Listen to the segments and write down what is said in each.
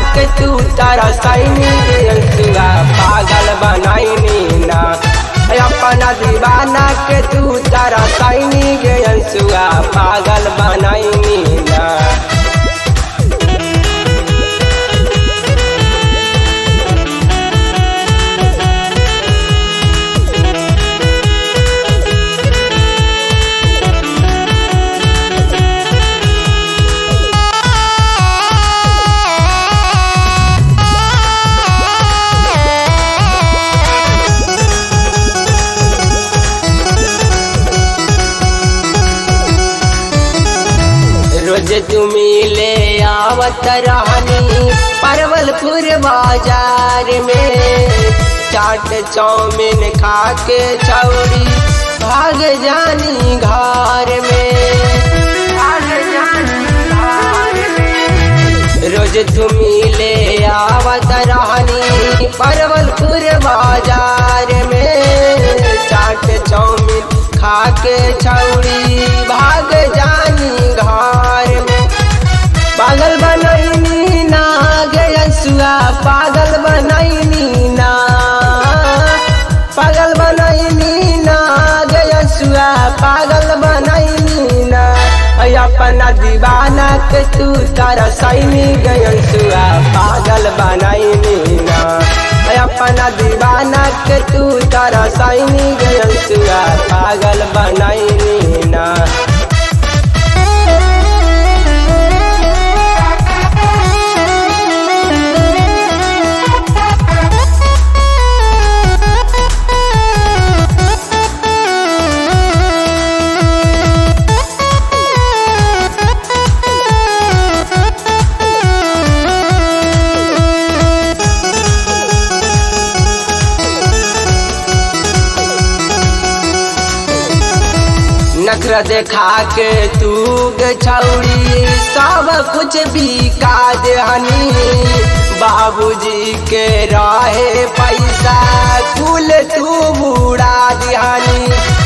के तू तारा सैनी अंसुआ पागल बनाईनी ना अपना दीवाना के तू तारा सैनी गे अंसुआ पागल बनाईनी ना रोज तुमी ले आवत रहनी परवलपुर बाजार में चाट चाउमीन खा के छौड़ी भाग जानी घर में भाग जानी घर में रोज तुमी ले आवत रहनी परवलपुर बाजार में चाट चाउमीन खा के छौड़ी भाग जानी घर में पागल बनैनी ना गयसुआ पागल बनैनी ना पागल बनैनी ना गयसुआ पागल बनैनी ना ऐ अपना दीवाना के तू तारा सैनी गयसुआ पागल बनैनी ना ऐ अपना दीवाना के तू तारा सैनी गयसुआ पागल बनैनी ना नखरा देखा के तू गे छौड़ी सब कुछ भी काज हनी बाबूजी के रहे पैसा कुल तू बुड़ा दिहानी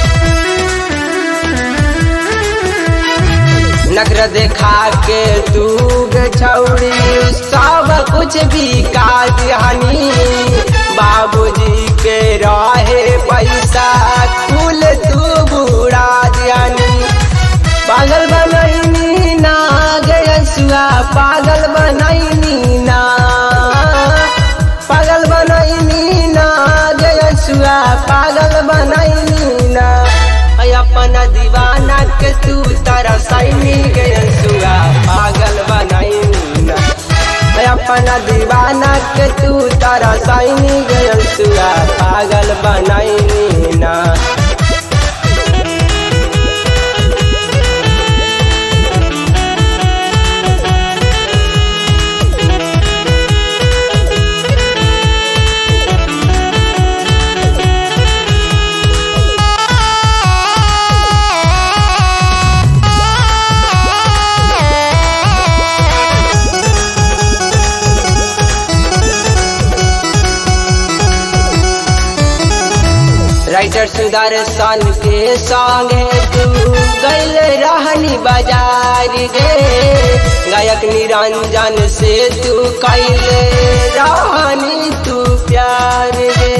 नखरा देखा के तू गे छौड़ी सब कुछ भी काज हनी बाबूजी के रहे पैसा कुल तू बुड़ा दियानी पागल बनैनी ना गयसुआ पागल बनैनी ना पागल बनैनी ना गयसुआ पागल बनैनी ना ऐ अपना दीवाना के तू तारा सैनी गयसुआ पागल बनैनी ना ऐ अपना दीवाना के तू तारा सैनी गयसुआ पागल बनैनी ना राइटर सुदर्शन के संगे तू गैल रहनी बाजार गे गायक निरंजन से तू कैल रहनी तू प्यार गे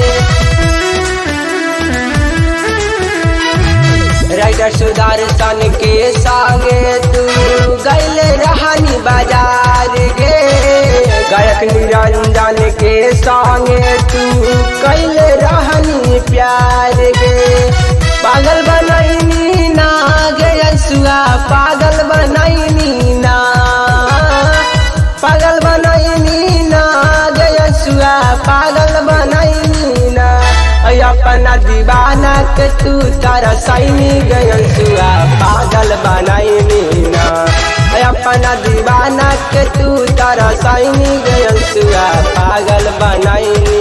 राइटर सुदर्शन के संगे तू गैल रहनी बाजार गे गायक निरंजन के संगे तू कैल रहनी प्यार गे पागल बनैनी ना गयसुआ पागल बनैनी ना पागल बनैनी ना गयसुआ पागल बनैनी ना ऐ अपना दीवाना के तू तारा सैनी गयसुआ पागल बनैनी ना ऐ अपना दीवाना के तू तारा सैनी गयसुआ पागल बनैनी